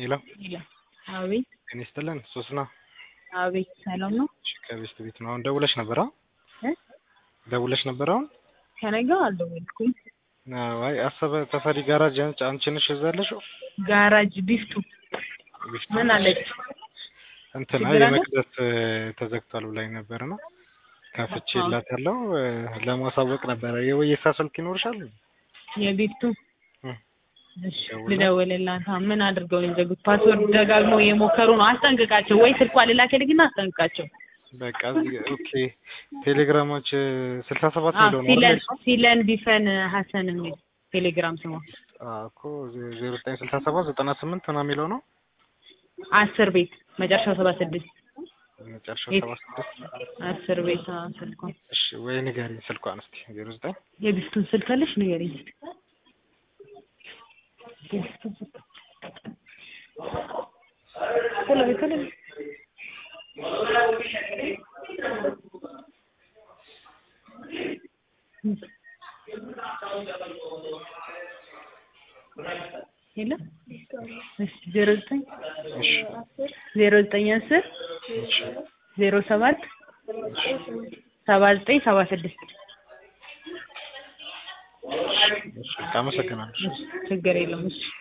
ሄሎ አቤት ጤና ይስጥልን ሶስና አቤት ሰላም ነው እሺ ከቤስት ቤት ነው አሁን ደውለሽ ነበር አሁን እ ደውለሽ ነበር አሁን ከነገ አልደወልኩም አይ አሰበ ተፈሪ ጋራጅ አንቺ አንቺ ነሽ እዛ ያለሽው ጋራጅ ቢፍቱ ቢፍቱ ምን አለች እንትና ችግር አለ? የመቅደስ ተዘግቷል ብላኝ ነበር ነው ከፍቼ ላት ያለው ለማሳወቅ ነበረ የወየሳ ስልክ ይኖርሻል የቢፍቱ እ እሺ ደውላ? ልደውልላት ምን አድርገው ነው የዘጉት ፓስወርድ ደጋግሞ የሞከሩ ነው አስጠንቅቃቸው ወይ ስልኳ ልላክልኝና አስጠንቅቃቸው በቃ እዚህ ኦኬ ቴሌግራሞች ስልሳ ሰባት አዎ ሚሊዮን ሲለን ነው ሲለን ቢፈን ሀሰን የሚል ቴሌግራም ስሟ እኮ ዜሮ ዘጠኝ ስልሳ ሰባት ዘጠና ስምንት ምናምን የሚለው ነው አስር ቤት መጨረሻው ሰባ ስድስት መጨረሻው የት? ሰባ ስድስት አስር ቤት አዎ ስልኳን እሺ ወይ ንገሪኝ ስልኳን እስኪ ዜሮ ዘጠኝ የቢፍቱን ስልክ አለሽ ንገሪኝ እስኪ የቢፍቱን ስልክ ቶሎ በይ ቶሎ በይ የለም እሺ ዜሮ ዘጠኝ እሺ ዜሮ ዘጠኝ አስር እሺ ዜሮ ሰባት ሰባ ዘጠኝ ሰባ ስድስት እሺ አመሰግናለሁ ችግር የለውም እሺ